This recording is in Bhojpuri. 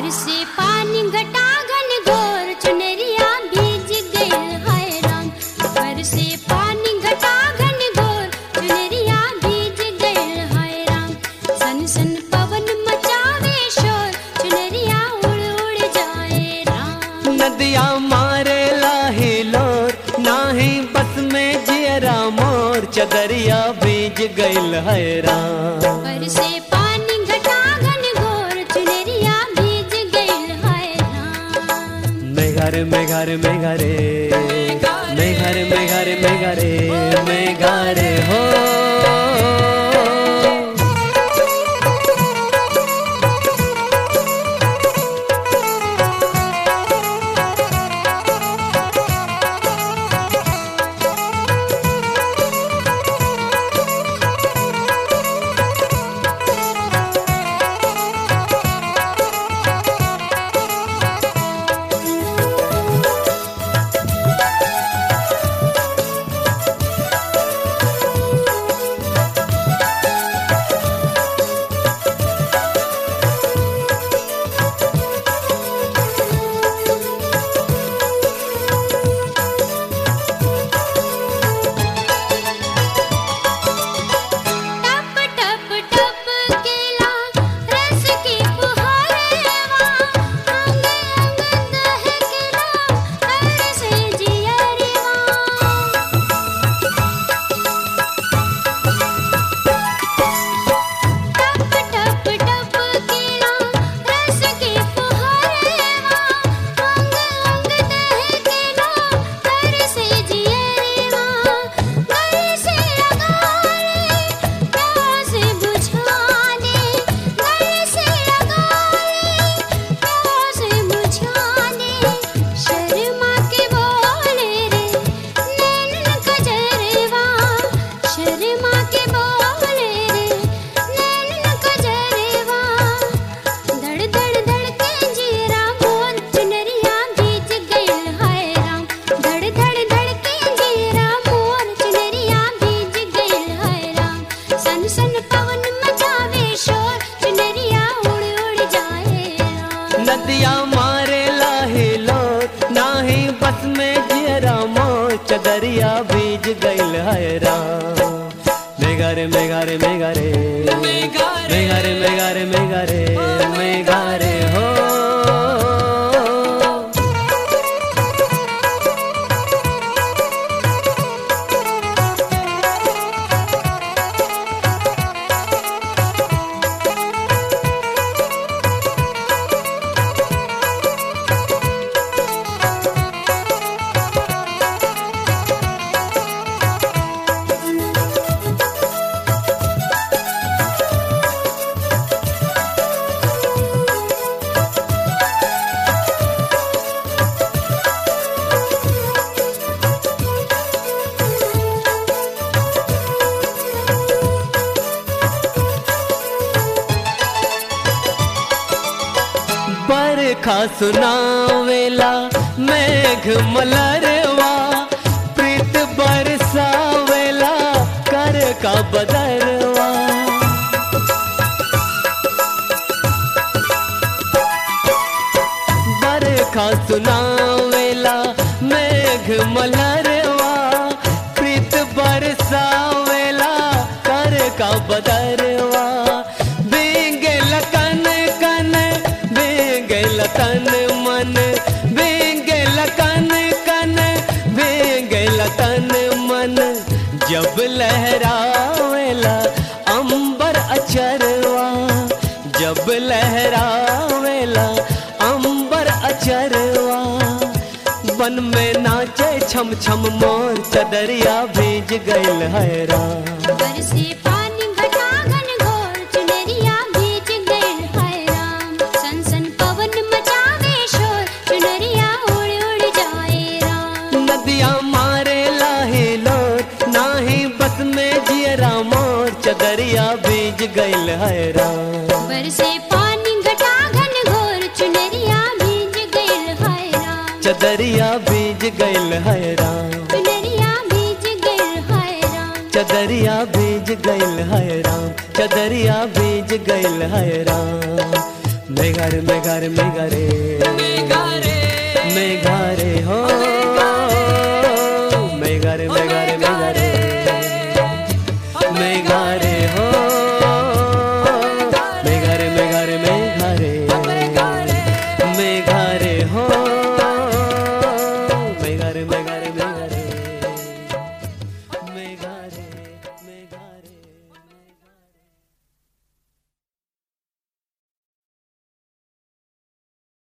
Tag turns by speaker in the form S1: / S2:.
S1: बरसे पानी घटागन घोर चुनरिया भीज गइल हाय राम बरसे पानी घटागन घोर चुनरिया भीज गइल हाय राम सन सन पवन मचावे शोर चुनरिया उड़ उड़ जाए राम
S2: नदिया मारे लाही लोर नाही बस में जियरा मोर चदरिया बीज गइल है राम
S1: बरसे पानी घटागन घोर चुनरिया भीज गइल हाय राम
S2: मेघारे मेघारे मेघारे मेघारे मेघारे मेघारे मेघारे हो
S1: टप टप टप केला रस की फुहारेवा अंग अंग दहकेला हर से जियरेवा टप टप टप केला रस की फुहारेवा अंग अंग दहकेला हर से जियरेवा घर से लगाले प्यास बुझाने घर से लगाले प्यास बुझाने शर्मा के बोले रे नैन कजरवा शर्मा के बोले रे नैन कजरवा धड़ धड़ धड़ के जीरा मोर चुनरिया भीज गइल हाय राम धड़ धड़ धड़ के जीरा मोर चुनरिया भीज गइल हाय राम सन सन पवन मचावे शोर चुनरिया उड़ उड़ जाए राम
S2: नदिया मारे लाही लोर नाही बस में जियरा मोर चदरिया बीज गइल है राम मेघारे मेघारे मेघारे मेघारे मेघारे मेघारे मेघारे हो बरखा सुनावेला मेघ मलरवा प्रीत बरसावेला कर का बदरवा बरखा सुनावेला मेघ मलरवा प्रीत बरसावेला कर का बदरवा बेंगेल कन कन बेंगेल तन मन बेंगेल कन कन बेंगेल तन मन जब लहरावेला अंबर अचरवा जब लहरावेला अंबर अचरवा वन में नाचे छम छम मोर चदरिया भीज गइल है राम
S1: बरसे पानी घटागन घोर चुनरिया भीज गइल हाय राम सन सन पवन मचावे शोर चुनरिया उड़ उड़ जाए राम
S2: नदिया मारे लाही लोर नाही बस में जियरा मोर चदरिया बीज गइल है राम
S1: बरसे पानी घटागन घोर चुनरिया भीज गइल हाय राम
S2: चदरिया बीज गइल है राम
S1: चुनरिया भीज गइल हाय राम
S2: चदरिया बीज गइल है राम चदरिया बीज गइल है राम मेघारे मेघारे मेघारे
S3: मेघारे
S2: मेघारे हो